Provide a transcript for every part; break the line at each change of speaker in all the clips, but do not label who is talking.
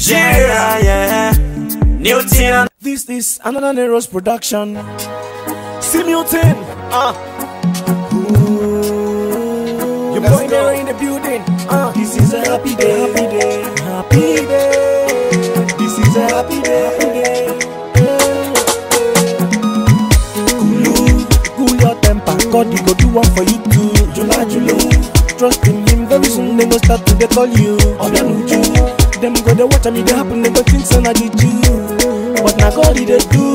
Nigeria, yeah. New thing.
This is another Neros production. Simultan. Uh. Your
Let's
boy
go.
Nero in the building. Uh. This is a happy day. Happy day. Happy day. This is a happy day. Happy day. Cool, cool your temper. God, he go do one for you too. Jula Julu. Trust in him. Very soon they go start to they call you. Obianuju. Them go they watch me they happen. They go think so na juju. But now God he they do.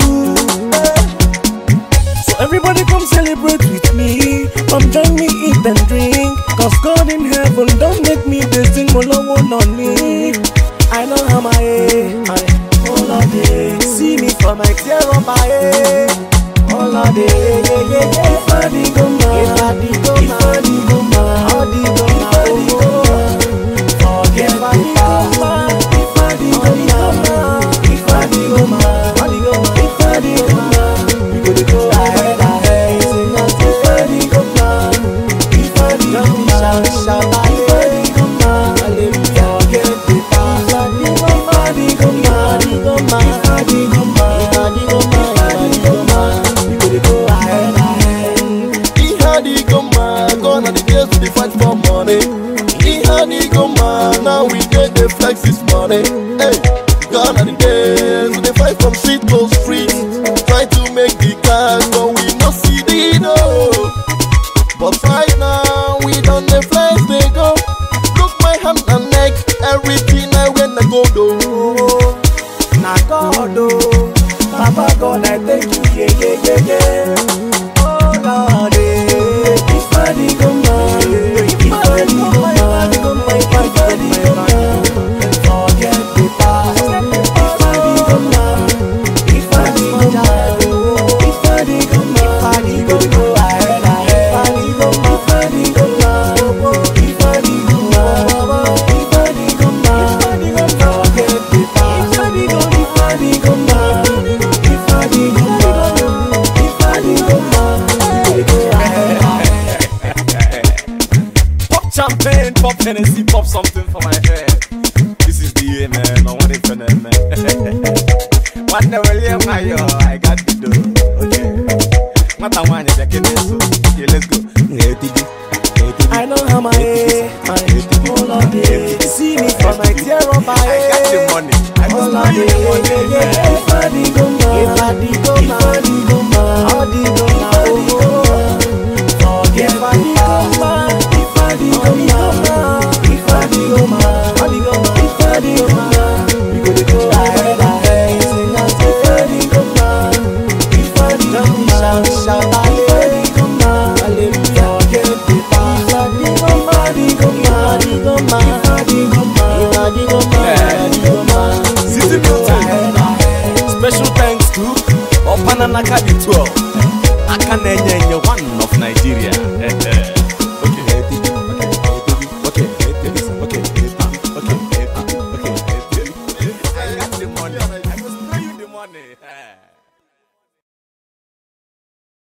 So everybody come celebrate with me. Come join me, eat and drink. Cause God in heaven don't make me they sing Molo on me. I know how my my all of day. See me for my tear on my head. All of day, yeah, yeah, yeah. If I di go ma, if I di go ma, if I di go ma, I di go ma, if I di go ma. Forget the past. If I di go ma, if I di go ma, I di go ma, if I di go ma. We go dey go ahead, ahead. Sing out if I di go ma, if I di go ma, shout, shout, if I di go ma, hallelujah. Forget the past. If I di go ma, if I di go ma, if I di go ma, if I di go ma, if I di go ma. We go dey go ahead, ahead.
He had it go man, gone are the days we dey fight for money. He had it go man, now we get the flex this money. Hey, gone are the days we dey fight from street to street, try to make the cash, but we no see the dough. But right now we done the flex they go. Look my hand and neck, everything I when I go do.
na God oh, Papa God I thank you yeah yeah yeah yeah. Oh Lord eh, if I di go ma, if I di go ma, if I di go ma, if I di go ma, forget the past. If I di go ma, if I di go ma, if I di go ma, if I di go go ahead ahead. If I di go ma, if I di go ma, if I di go ma, if I di go ma, if I di go ma, forget the past. If I di go, if I di go ma, if I di go ma, if I di go ma, we go ahead ahead.
Pop champagne, pop Hennessy, pop something for my head. This is the year, man. I want it for them, man. One day, William, I I got the dough. Okay. What I want is a kid, so okay, let's go. Hey, Tigi. Hey, Tigi.
I know how my my all of day. See me for my tear on my
I got the
head.
money. I just
All
know
of
you
day,
the money,
yeah, yeah.
man.
If I di go ma, if I di go ma, if I di go ma, I di go ma, oh. Forget the past. If I di go ma, if I di go ma, I di go ma, if I di go ma, we go dey go ahead ahead. Sing out if I di go ma, if I di go ma, shout shout if I di go ma, hallelujah. Forget the past. If I di go ma, I di go ma, I di go ma, if I di go ma, if I di go ma, I di go ma.
City Milton. Special thanks to Opananaka the 12. Aka na-enye enye